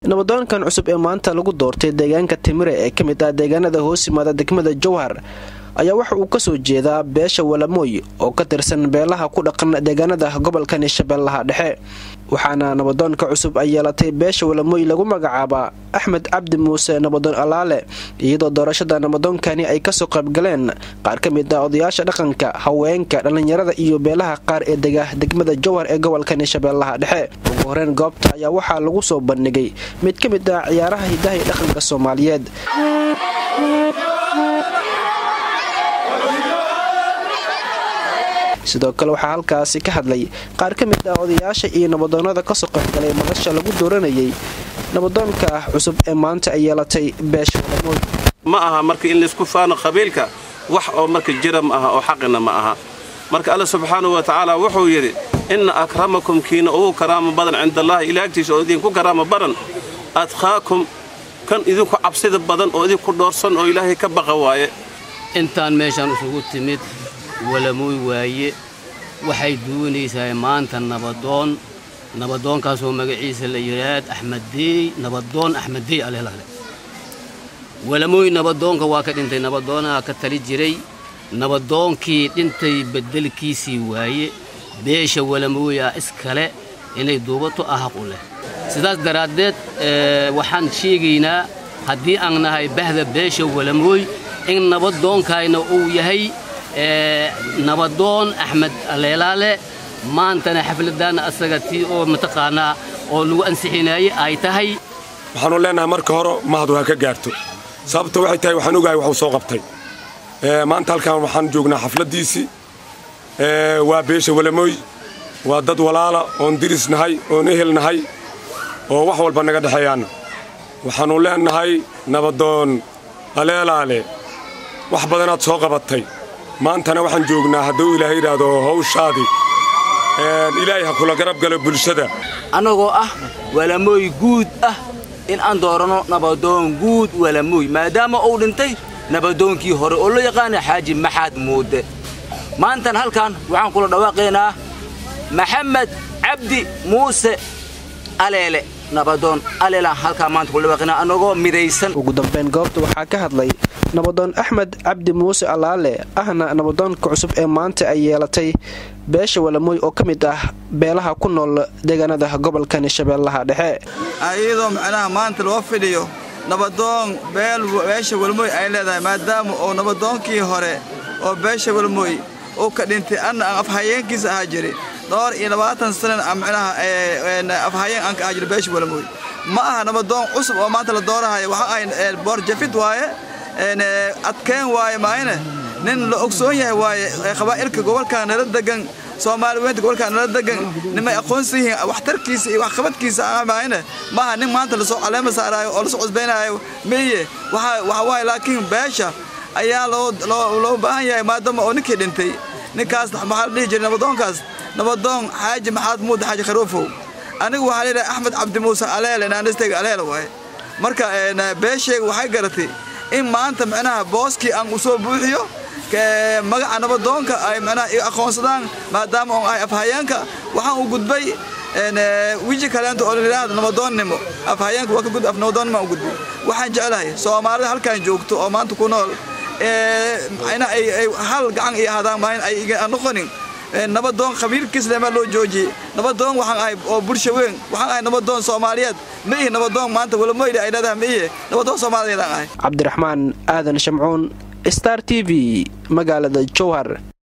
nabadoonkan cusub ee maanta lagu doortay deegaanka timire ee ka mid ah deegaanada hoos yimaada degmada jowhar ayaa waxa uu kasoo jeedaa beesha walamooy oo ka tirsan beelaha ku dhaqan deegaanada gobolkani shabeellaha dhexe waxaana nabadoonka cusub ay yeelatay beesha walamooy lagu magacaabaa axmed cabdi muuse nabadoon alaale iyadoo doorashada nabadoonkani ay kasoo qaybgaleen qaar ka mid ah odayaasha dhaqanka haweenka dhallinyarada iyo beelaha qaar ee dega degmada jowhar ee gobolkani shabeellaha dhexe ugu horeyn goobta ayaa waxaa lagu soo bandhigay mid ka mid ah ciyaaraha hidaha iyo dhaqanka soomaaliyeed sidoo kale waxaa halkaasi ka hadlay qaar ka mid ah odayaasha iyo nabadoonada kasoo qaybgalay madasha lagu dooranayay nabadoonka ah cusub ee maanta ay yeelatay beesha walamood ma aha marka in laysku faano qabiilka wax oo marka jira ma aha oo xaqina ma aha marka alla subxaanahu wa tacaala wuxuu yidhi inna akramakum kiina ugu karaama badan cindaallaahi ilaa agtiisa oo idinku karaama badan adkhaakum kan idinku cabsida badan oo idinku dhoorsan oo ilaahay ka baqa waaye intaan meeshaan isugu timid walamooy waaye waxay duwanaysaa maanta nabadoon nabadoonkaasoo magaciisa la yidhaahd axmeddeey nabadoon axmeddeey alelale walamooy nabadoonka waa ka dhintay nabadoonaha ka tali jiray nabadoonkii dhintay beddelkiisii waaye beesha walamooy ah iskale inay duubato ah xaq u leh sidaas daraaddeed waxaan sheegaynaa haddii aan nahay bahda beesha walamooy in nabadoonkayna uu yahay nabadoon axmed aleelaale maantana xafladdaanna asaga tii oo mataqaanaa oo lagu ansixinaayey ay tahay waxaanu leennahay marka hore mahadu ha ka gaarto sababta waxay tahay waxaan ogahay waxuu soo qabtay maanta halkan waxaan joognaa xafladdiisii waa beesha walamooy waa dad walaala oon diris nahay oon ehel nahay oo wax walba naga dhexeeyaanna waxaannu leennahay nabadoon aleelaale wax badanaad soo qabatay maantana waxaan joognaa hadduu ilaahay yidhaahdo hawshaadii ilaahay ha kula garab galo bulshada annagoo ah walamooy guud ah in aan dooranno nabadoon guud walamooy maadaama uu dhintay nabadoonkii hore oo loo yaqaana xaaji maxaad muudde maantan halkan waxaan kula dhawaaqaynaa maxamed cabdi muuse aleele nabadoon aleelaan halkaa maanta kula dhawaaqaynaa annagoo midaysan ugu dambayn goobta waxaa ka hadlay nabadoon axmed cabdi muuse alaale ahna nabadoonka cusub ee maanta ay yeelatay beesha walamooy oo ka mid ah beelaha ku nool deegaanada gobolkani shabeellaha dhexe iyadoo macnaha maanta loo fidhiyo nabadoon beesha walmooy ay leedahay maadaama uu nabadoonkii hore oo beesha walmooy uu ka dhintay anna aan afhayeenkiisa ahaa jiri dhowr iyo labaatan sanan macnaha afhayeen aan ka ahaa jiri beesha walmooy ma aha nabadoon cusub oo maanta la doorahayo waxa ahay boorjafid waaye adkeen waaye maayne nin la ogsoon yahay waaye qabaa'ilka gobolkan nala degan soomaali weynta gobolkan nala degan nimay aqoonsan yihiin waxtarkiisa iyo waxqabadkiisa maayne maaha nin maanta lasoo caleema saaraayo oo lasoo cusbaynaayo miye waxa waaye laakiin beesha ayaa loo baahan yahay maadaama oo ninkii dhintay ninkaas maxaa la dhihi jiray nabadoonkaas nabadoon xaaji maxaad muuda xaaji kharuufow anigu waxaa leedahay axmed cabdi muuse aleele naanistayga aleele waaye marka beeshayga waxay garatay in maanta macnaha booskii aan u soo buuxiyo magaca nabadoonka ay macnaha i aqoonsadaan maadaama oon ahay afhayeenka waxaan u gudbay wiji kaleento oo layidhaahdo nabadoonnimo afhayeenka waa ka gud af nabadoonnimo u gudbay waxaan jeclahay soomaalida halkan joogto oo maanta ku nool macnaha ay hal gacan iyo ahaadaan maahin ay noqonin nabadoon qabiilkiis lemaa loo joojiyey nabadoon waxaan ahay oo bulsha weyn waxaan ahay nabadoon soomaaliyeed ma ihi nabadoon maanta walamoyli ay leedahay ma ihi nabadoon soomaaliyeedaan ahay cabdiraxmaan aadan shamcuun star t v magaalada jowhar